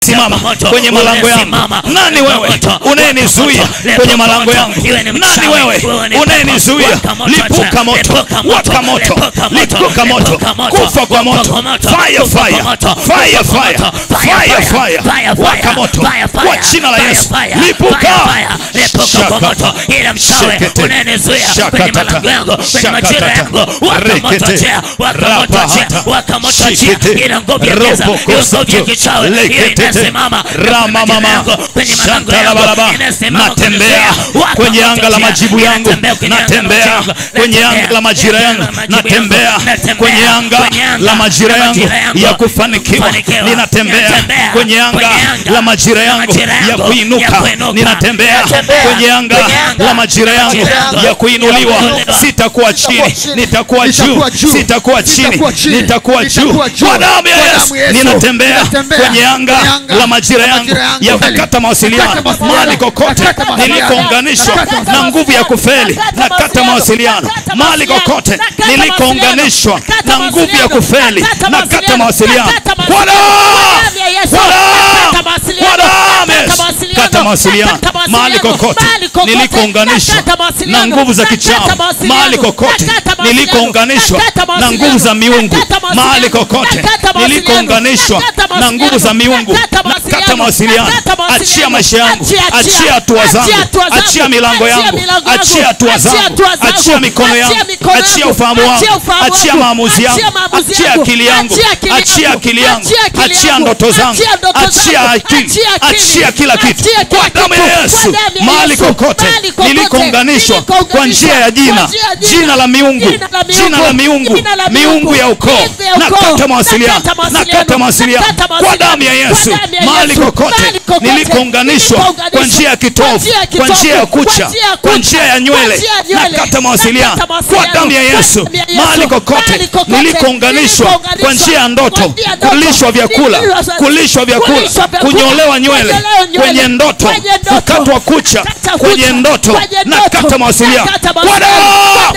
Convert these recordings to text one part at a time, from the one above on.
unayesimama kwenye malango yangu nani wewe unayenizuia kwenye malango yangu nani wewe unayenizuia lipuka moto waka moto lipuka moto kufa kwa moto fire fire fire fire fire fire waka moto kwa jina la Yesu lipuka moto ile mchawi Shekete. unanizuia kwenye Shakatata. malango yangu kwenye majira Shakatata. yangu wakamotochea wakamotochea Rapahata. wakamotochea Shikete. ile nguvu ya giza Roboko ile nguvu ya soto. kichawi ile Leketete. inasimama kwenye Ramamama. majira yangu kwenye malango Shantalabalaba. yangu inasimama natembea kunizuia. kwenye anga la Wakamotochea. majibu yangu Inatembea kwenye anga la natembea majibu yangu. kwenye Natembea anga la majira yangu kwenye anga la majibu natembea yangu. Natembea kwenye anga kwenye anga la majira la yangu majira yangu. ya kufanikiwa Kufanikiwa. ninatembea Ninatembea kwenye anga kwenye anga la majira la yangu majira ya yangu kuinuka ya kuinuka. ninatembea Ninatembea kwenye anga kwenye anga la majira yangu majira yangu ya kuinuliwa ya kuinuliwa. sitakuwa chini nitakuwa juu Nitakuwa juu. sitakuwa chini Nitakuwa chini. nitakuwa juu Nitakuwa juu. kwa damu ya Kwa Yesu damu ya Yesu. ninatembea Ninatembea kwenye anga kwenye anga la majira la yangu majira yangu. ya kukata mawasiliano Nakata mawasiliano. mahali kokote Nakata mawasiliano. nilikounganishwa Nakata na nguvu ya kufeli nakata mawasiliano mahali kokote nilikounganishwa na nguvu ya kufeli nakata mawasiliano kwa damu kwa damu kwa damu ya Yesu. kata mawasiliano mahali kokote nilikounganishwa na nguvu za kichawi mahali kokote nilikounganishwa na nguvu za miungu mahali kokote nilikounganishwa na nguvu za miungu nakata mawasiliano achia maisha yangu achia hatua zangu achia milango yangu achia hatua zangu achia mikono yangu achia ufahamu wangu achia maamuzi yangu achia akili yangu achia akili yangu achia ndoto zangu achia akili achia kila kitu kwa damu ya Yesu mahali kokote nilikounganishwa kwa njia ya jina jina la miungu jina la miungu miungu ya ukoo nakata mawasiliano nakata mawasiliano kwa damu ya Yesu mahali kokote nilikounganishwa kwa njia ya kitovu kwa njia ya kucha kwa njia ya nywele nakata mawasiliano kwa damu ya Yesu mahali kokote nilikounganishwa kwa njia ya ndoto kulishwa vyakula kulishwa vyakula kunyolewa nywele kwenye ndoto kukatwa kucha kwenye ndoto nakata mawasiliano kwa damu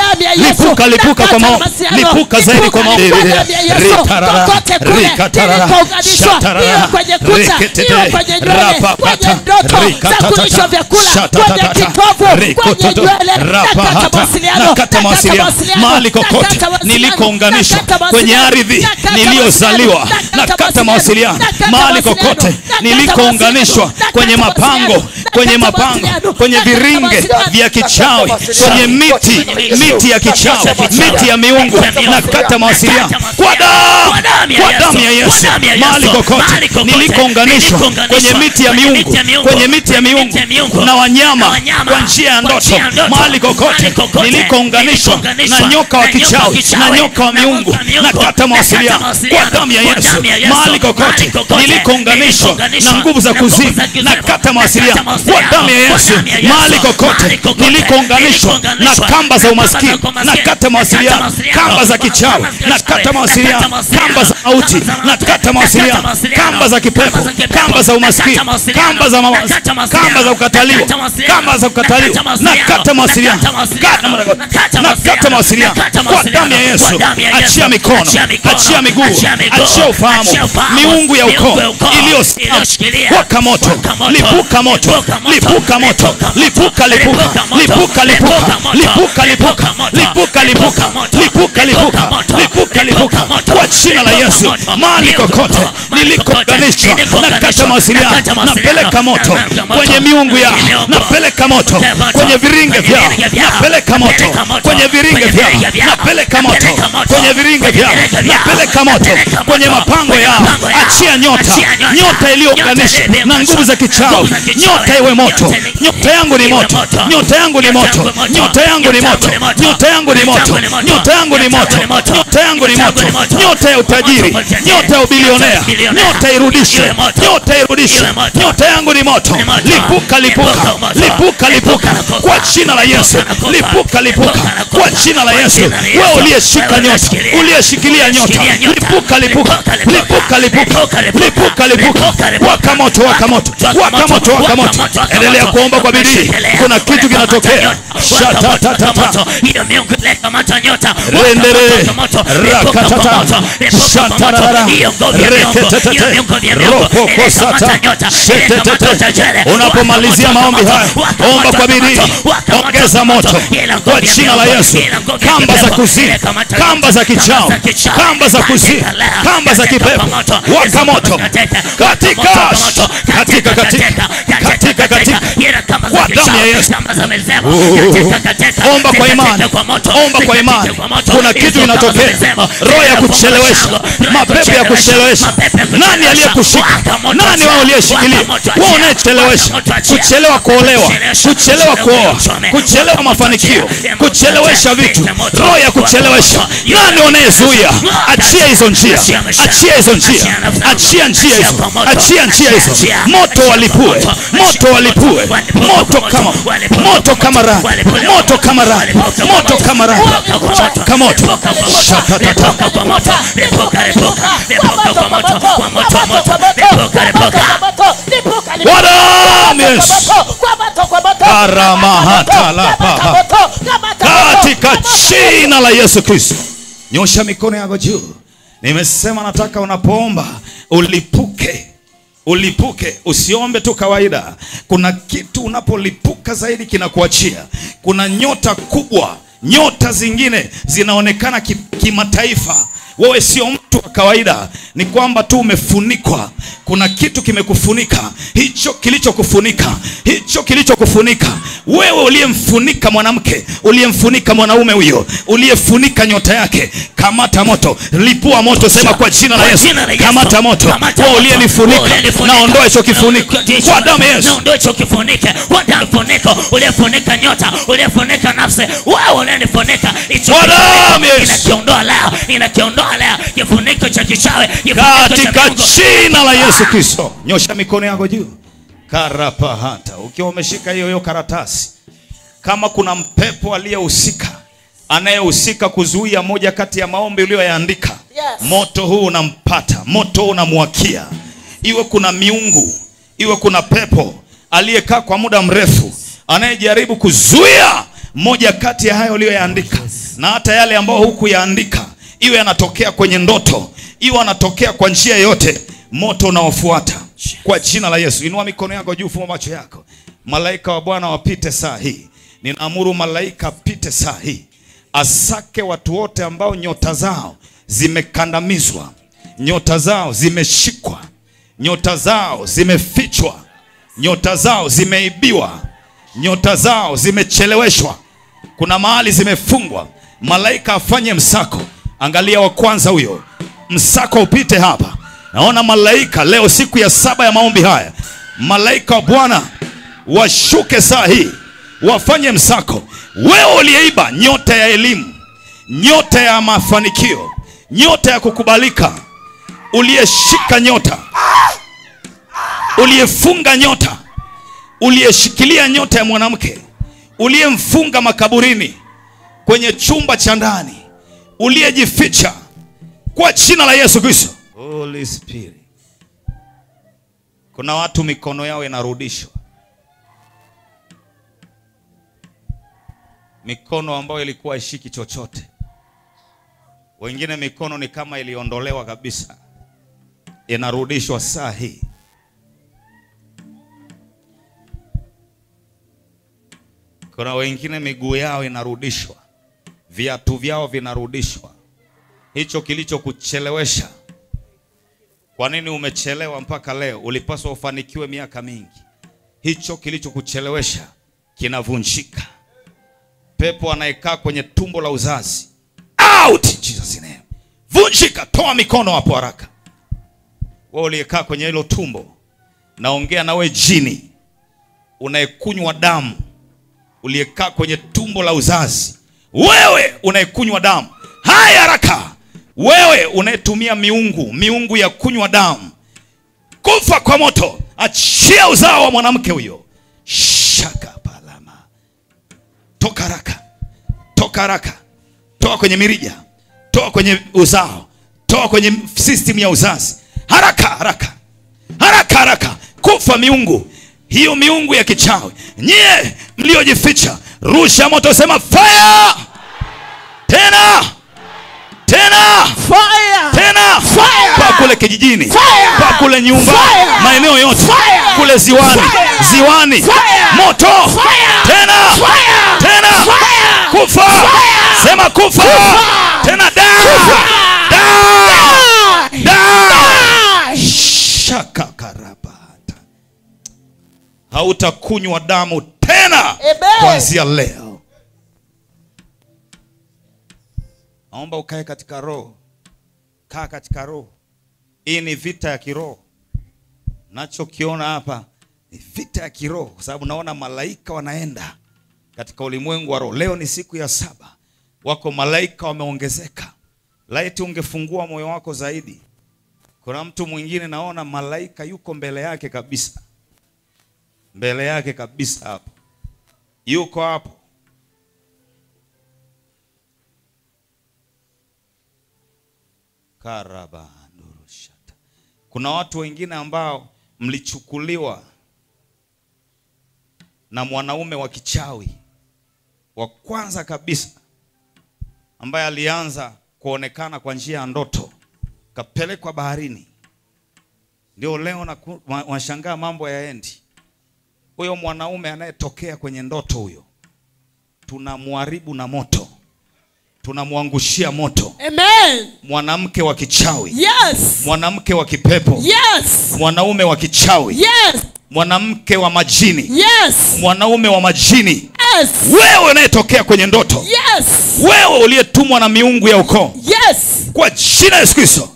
lipuka lipuka kwa maombi lipuka zaidi kwa maombi ritarara rikatarara shatarara reketete rapapata rikatatata shatatata rikototo rapahata nakata mawasiliano mahali kokote nilikounganishwa kwenye ardhi niliyozaliwa nakata mawasiliano mahali kokote nilikounganishwa kwenye mapango kwenye mapango kwenye viringe vya kichawi kwenye miti miti ya kichawi miti ya miungu nakata mawasiliano kwa damu kwa damu ya Yesu mahali kokote nilikounganishwa kwenye miti ya miungu kwenye miti ya miungu na wanyama kwa njia ya ndoto mahali kokote nilikounganishwa na nyoka wa kichawi na nyoka wa miungu nakata mawasiliano kwa damu ya Yesu mahali kokote nilikounganishwa na nguvu za kuzimu nakata mawasiliano kwa damu ya Yesu mahali kokote nilikounganishwa na kamba za umaskini nakata mawasiliano kamba za kichawi nakata mawasiliano kamba za mauti nakata mawasiliano kamba za kipepo kamba za umaskini kamba za mawazo kamba za kukataliwa kamba za kukataliwa nakata mawasiliano nakata mawasiliano kwa damu ya Yesu achia mikono achia miguu achia ufahamu miungu ya ukoo iliyosimama waka moto lipuka moto lipuka moto lipuka lipuka lipuka lipuka lipuka lipuka lipuka lipuka lipuka lipuka lipuka lipuka kwa jina la Yesu mahali kokote nilikounganishwa nakata mawasiliano napeleka moto kwenye miungu yao napeleka moto kwenye viringe vyao napeleka moto kwenye viringe vyao napeleka moto kwenye viringe vyao napeleka moto kwenye mapango yao achia nyota nyota iliyounganishwa na nguvu za kichawi nyota iwe moto nyota yangu ni moto nyota yangu ni moto nyota yangu ni moto nyota yangu ni moto nyota yangu ni moto nyota yangu ni moto nyota ya utajiri nyota ya ubilionea nyota irudishwe nyota irudishwe nyota yangu ni moto lipuka lipuka lipuka lipuka kwa jina la Yesu lipuka lipuka kwa jina la Yesu wewe uliyeshika nyota uliyeshikilia nyota lipuka lipuka lipuka lipuka lipuka lipuka waka moto waka moto waka moto waka moto moto, waka endelea moto. kuomba kwa bidii Endelea. kuna kitu Weka moto, kinatokea nyota. Waka moto, waka Shatatatata. moto. Hiyo miungu ileta moto nyota. Waka Rendere. moto, moto. Lipuka kwa Rakatata. moto. Lipuka kwa moto. Shatarara. Hiyo nguvu ya miungu. Reketetete. Hiyo miungu ya miungu. Rokoko Ileta moto sata. nyota. Ileta Shetetete. moto jele. Waka unapomalizia moto, maombi waka haya moto. Waka omba moto, kwa waka bidii moto. Waka moto, ongeza waka moto Ila nguvu kwa ya jina la miungu. yesu Ila nguvu ya kamba za kipepo. kuzimu Ileta moto kamba za nyota. kichao Kamba za kichao. kamba za kuzimu Katika kamba za katika kipepo moto. waka moto katika katika katika katika katika kwa damu ya Yesu Omba kwa imani. Omba kwa imani. Kuna kitu inatokea. Roho ya kuchelewesha. Mapepo ya kuchelewesha. Nani aliyekushika? Nani wao uliyeshikilia? Wewe unayechelewesha. Kuchelewa kuolewa, kuchelewa kuoa, kuchelewa mafanikio, kuchelewesha vitu. Roho ya kuchelewesha. Nani unayezuia? Achia hizo njia. Achia hizo njia. Achia njia hizo. Achia njia hizo. Moto walipue. Moto walipue. Moto kama moto kama radi. Moto kama radi. Moto kama radi. Chaka moto. Shatatata. Kwa damu ya Yesu. Karamahatalapaha. Katika jina la Yesu Kristo. Nyosha mikono yako juu. Nimesema nataka unapoomba ulipuke. Ulipuke, usiombe tu kawaida. Kuna kitu unapolipuka zaidi kinakuachia. Kuna nyota kubwa, nyota zingine zinaonekana ki- kimataifa. Wewe sio mtu wa kawaida, ni kwamba tu umefunikwa. Kuna kitu kimekufunika, hicho kilichokufunika, hicho kilichokufunika wewe, uliyemfunika mwanamke, uliyemfunika mwanaume huyo, uliyefunika nyota yake, kamata moto, lipua moto, sema kwa jina la Yesu, kamata moto. Wewe uliyenifunika, naondoa hicho kifuniko kwa damu ya Yesu. Naondoa hicho kifuniko kwa damu funiko, uliyefunika nyota, uliyefunika nafsi, wewe unanifunika hicho Kwa damu ya kifuniko, Yesu. inakiondoa leo, inakiondoa leo kifuniko cha kichawi, kifuniko cha katika miungu. jina la Yesu Kristo. Nyosha mikono yako juu. Karapahata, ukiwa umeshika hiyo hiyo karatasi, kama kuna mpepo aliyehusika anayehusika kuzuia moja kati ya maombi uliyoyaandika, Yes. moto huu unampata, moto huu unamwakia. Iwe kuna miungu, iwe kuna pepo aliyekaa kwa muda mrefu anayejaribu kuzuia moja kati ya hayo uliyoyaandika, na hata yale ambayo hukuyaandika, iwe yanatokea kwenye ndoto, iwe anatokea kwa njia yoyote, moto unaofuata kwa jina la Yesu. Inua mikono yako juu, fumba macho yako. Malaika wa Bwana wapite saa hii, ninaamuru malaika apite saa hii, asake watu wote ambao nyota zao zimekandamizwa, nyota zao zimeshikwa, nyota zao zimefichwa, nyota zao zimeibiwa, nyota zao zimecheleweshwa, kuna mahali zimefungwa. Malaika afanye msako. Angalia wa kwanza huyo, msako upite hapa. Naona malaika leo, siku ya saba ya maombi haya, malaika wa Bwana washuke saa hii, wafanye msako. Wewe uliyeiba nyota ya elimu, nyota ya mafanikio, nyota ya kukubalika, uliyeshika nyota, uliyefunga nyota, uliyeshikilia nyota ya mwanamke, uliyemfunga makaburini, kwenye chumba cha ndani, uliyejificha kwa jina la Yesu Kristo. Holy Spirit. Kuna watu mikono yao inarudishwa, mikono ambayo ilikuwa ishiki chochote. Wengine mikono ni kama iliondolewa kabisa, inarudishwa saa hii. Kuna wengine miguu yao inarudishwa, viatu vyao vinarudishwa. Hicho kilichokuchelewesha. Kwa nini umechelewa mpaka leo? Ulipaswa ufanikiwe miaka mingi. Hicho kilichokuchelewesha kinavunjika. Pepo anayekaa kwenye tumbo la uzazi, out in Jesus name, vunjika. Toa mikono hapo haraka. Wewe uliyekaa kwenye hilo tumbo, naongea nawe jini unayekunywa damu uliyekaa kwenye tumbo la uzazi, wewe unayekunywa damu, haya haraka! Wewe unayetumia miungu, miungu ya kunywa damu, kufa kwa moto, achia uzao wa mwanamke huyo. Shaka palama, toka haraka, toka haraka, toa kwenye mirija, toa kwenye uzao, toa kwenye system ya uzazi, haraka haraka, haraka haraka, kufa miungu hiyo miungu ya kichawi nyie mliojificha rusha moto sema fire tena tena Fire. tena Fire! kwa kule kijijini Fire! kwa kule nyumba Fire! maeneo yote Fire! kule ziwani Fire! ziwani Fire! moto Fire! tena Fire! tena Fire! kufa Fire! sema kufa Kufa! tena da da da shaka karabata hautakunywa damu tena Amen. kuanzia leo naomba ukae katika roho kaa katika roho hii ni vita ya kiroho nachokiona hapa ni vita ya kiroho kwa sababu naona malaika wanaenda katika ulimwengu wa roho leo ni siku ya saba wako malaika wameongezeka laiti ungefungua moyo wako zaidi kuna mtu mwingine naona malaika yuko mbele yake kabisa mbele yake kabisa hapo yuko hapo karabandurushata kuna watu wengine ambao mlichukuliwa na mwanaume wa kichawi wa kwanza kabisa ambaye alianza kuonekana kwa njia ya ndoto kapelekwa baharini ndio leo na washangaa mambo yaendi huyo mwanaume anayetokea kwenye ndoto huyo tunamharibu na moto tunamwangushia moto Amen. mwanamke wa kichawi Yes. mwanamke wa kipepo Yes. mwanaume wa kichawi Yes. mwanamke wa majini Yes. mwanaume wa majini Yes. wewe unayetokea kwenye ndoto Yes. wewe uliyetumwa na miungu ya ukoo Yes. kwa jina la Yesu Kristo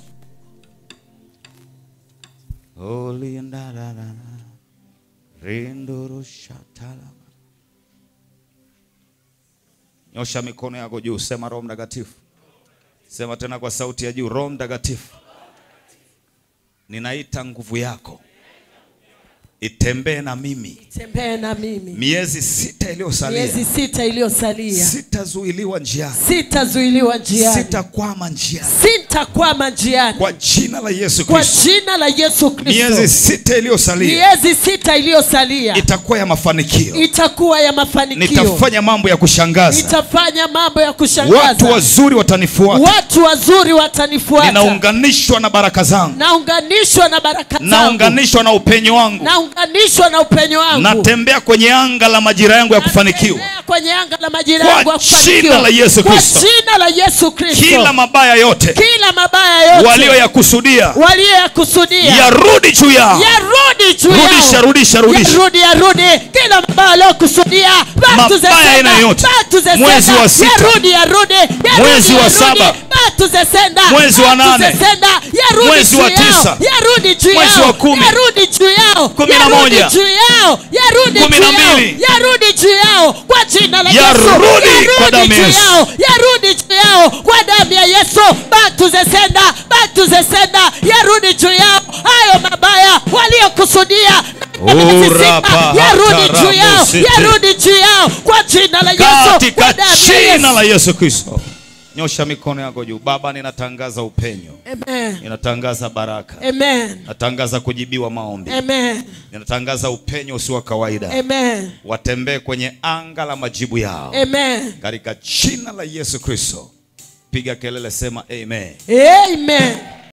nyosha mikono yako juu sema roho mtakatifu sema tena kwa sauti ya juu roho mtakatifu ninaita nguvu yako itembee na mimi Tembee na mimi. miezi sita iliyosalia Miezi sita iliyosalia. sitazuiliwa njiani Sitazuiliwa njiani. sitakwama njiani Sitakwama njiani. kwa jina la Yesu Kwa Kristo jina la Yesu miezi Kristo. sita iliyosalia Miezi sita iliyosalia itakuwa ya mafanikio itakuwa ya mafanikio. nitafanya mambo ya kushangaza Nitafanya mambo ya kushangaza. watu wazuri watanifuata Watu wazuri watanifuata. ninaunganishwa na baraka zangu Naunganishwa na baraka zangu. naunganishwa na upenyo wangu Naunganishwa na upenyo wangu. natembea kwenye anga la majira yangu ya kufanikiwa Natembea kwenye anga la majira Kwa yangu ya jina kufanikiwa. la Yesu Kwa Kristo. jina la Yesu Kristo. kila mabaya yote Kila mabaya yote walioyakusudia walioyakusudia yarudi juu yao yarudi juu yao. Rudisha, rudisha, rudisha. yarudi yarudi kila mabaya waliokusudia back to the Mabaya sender, aina yote. back to the Mwezi sender. wa sita. yarudi yarudi yarudi, Mwezi wa yarudi, saba. back to the sender, Mwezi wa back to nane. the sender. yarudi Mwezi juu wa yao. tisa. yarudi juu Mwezi yao. wa kumi. yarudi juu yao Kumi na yarudi moja. juu yao yarudi Kumi juu na yao mbili. yarudi juu yao kwa jina la Yesu Yarudi kwa damu ya juu Yesu. yao yarudi juu yao kwa damu ya Yesu back to the sender back to the sender yarudi juu yao hayo mabaya waliokusudia Urapa yarudi juu yao hataramusiti. yarudi juu yao kwa jina la Yesu kwa katika damu ya jina Yesu la Yesu Kristo nyosha mikono yako juu baba ninatangaza upenyo amen ninatangaza baraka amen natangaza kujibiwa maombi amen ninatangaza upenyo usio wa kawaida amen watembee kwenye anga la majibu yao amen katika jina la Yesu Kristo piga kelele sema amen amen